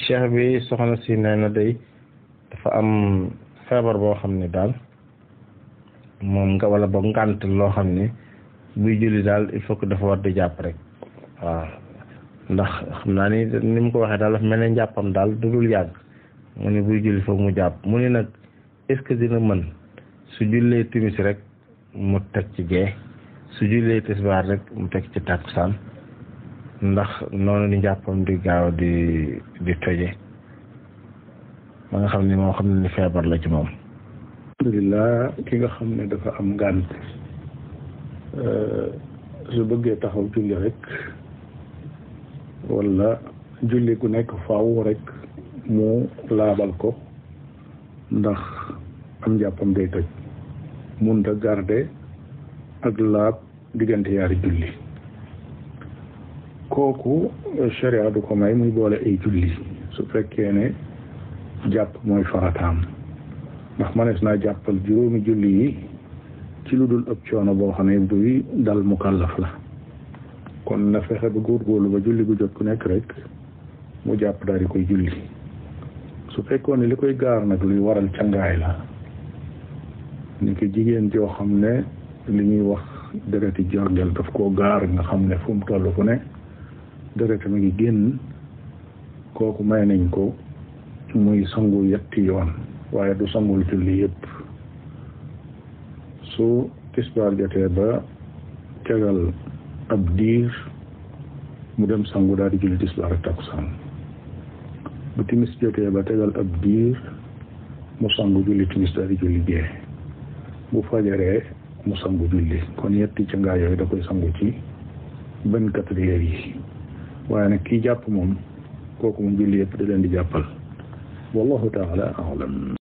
cheikh bi soxna si nee na day dafa am feebar boo xam ne daal moom nga wala boog ngànt loo xam ne buy julli daal il faut que dafa war di jàpp rek waaw ndax xam naa ni ni mu ko waxee daal dafa mel ne njàppam daal du dul yàgg mu ne buy julli foog mu jàpp mu ne nag est-ce que dina mën su jullee timis rek mu teg ci gee su jullee tisbaar rek mu teg ci tàkkusaan ndax noonu ni njàppam di gaaw di di toje ba nga xam ne moo xam ne ni feebar la ci moom alhamdulilah ki nga xam ne dafa am ngànt su bëggee taxaw julli rek wala julli gu nekk faaw rek mu laabal ko ndax am njàppam day toj munta garde ak laab diggante yaari julli kooku sharia du ko may muy boole ay julli su fekkee ne jàpp mooy farataam ndax manees naa jàppal juróomi julli yi ci lu dul ëpp coono boo xam ne buy dal mukallaf la kon na fexe ba góorgóorlu ba julli gu jot ku nekk rek mu jàpp daal di koy julli su fekkoon ne li koy gaar nag luy waral cangaay la ni ko jigéen joo xam ne li ñuy wax dereti jorgel daf koo gaar nga xam ne fu mu toll fu ne deret mi ngi génn kooku may nañ ko muy sangu yetti yoon waaye du sangul julli yëpp su tisbaar jotee ba tegal ab diir mu dem sangu daal di julli tisbaar ak takkusaan bu timis jotee ba tegal ab diir mu sangu julli timis daal di julli gee bu fajaree mu sangu julli kon yetti ca ngaa yooyu da koy sangu ci vingt-quatre heures yi waaye nag kii jàpp moom kooku moom julli yëpp da leen di jàppal wallahu taala alam